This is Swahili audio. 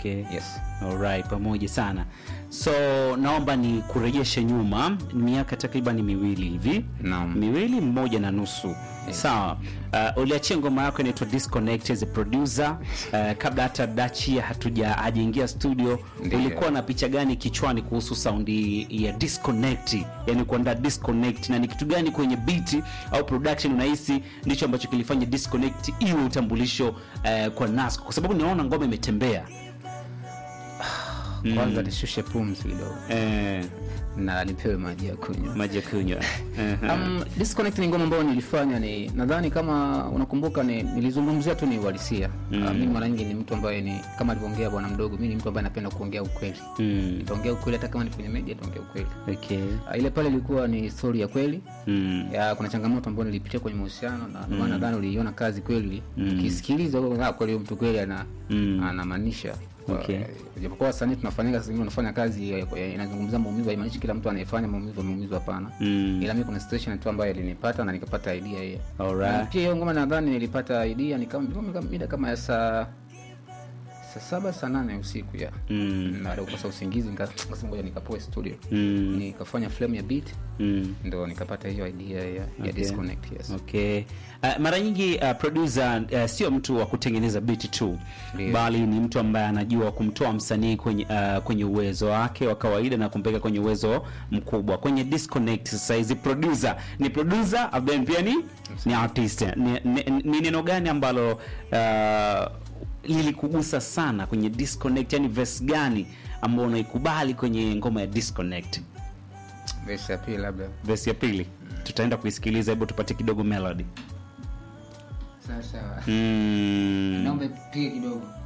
Okay. yes Alright, pamoja sana. So naomba ni kurejeshe nyuma miaka takriban miwili hivi Naam. miwili mmoja na nusu sawa. Uh, uliachia ngoma yako inaitwa Disconnect as a producer uh, kabla hata Dachia hatuja hajaingia studio. Ndiyo. Ulikuwa na picha gani kichwani kuhusu saundi ya disconnect, yani kuandaa disconnect, na ni kitu gani kwenye beat au production unahisi ndicho ambacho kilifanya disconnect iwe utambulisho uh, kwa Nasco, kwa sababu naona ngoma imetembea kwanza nishushe pumzi kidogo eh, na nipewe maji ya kunywa maji ya kunywa uh-huh. Um, disconnect ni ngoma ambayo nilifanya ni nadhani kama unakumbuka ni, nilizungumzia tu ni uhalisia mm. uh, mimi mara nyingi ni mtu ambaye ni kama alivyoongea bwana mdogo mi ni mtu ambaye napenda kuongea ukweli mm. nitaongea ukweli hata kama ni kwenye media nitaongea ukweli okay. uh, ile pale ilikuwa ni story ya kweli mm. ya kuna changamoto ambayo nilipitia kwenye mahusiano na ndio maana nadhani uliiona kazi kweli ukisikiliza mm. kweli huyu mtu kweli ana Mm. anamaanisha Okay. Uh, japokuwa wasanii tunafanyaga sasa hivi unafanya kazi ya- ya- inazungumzia maumivu haimaanishi kila mtu anayefanya maumivu ameumizwa hapana Mm. ila mi kuna situation tu ambayo ilinipata na nikapata idea hiyo Alright. Na pia hiyo ngoma nadhani nilipata idea ni kama ilikuwa mida kama ya saa saa saba saa nane usiku ya Mm. baada ya kukosa usingizi nika- nikasema ngoja nikapoe studio Mm. nikafanya flame ya beat Mm. ndo nikapata hiyo idea ya, ya disconnect yes okay uh, mara nyingi uh, producer uh, sio mtu wa kutengeneza beat tu Ndio. bali ni mtu ambaye anajua kumtoa msanii kwenye, uh, kwenye uwezo wake wa kawaida na kumpeleka kwenye uwezo mkubwa kwenye disconnect sasa hizi producer ni producer then pia ni ni artist ni, ni, ni neno gani ambalo uh, lilikugusa sana kwenye disconnect yani verse gani ambao unaikubali kwenye ngoma ya disconnect verse ya pili labda verse ya pili tutaenda kuisikiliza hebu tupate kidogo melody sawa sawa mm. naomba pia kidogo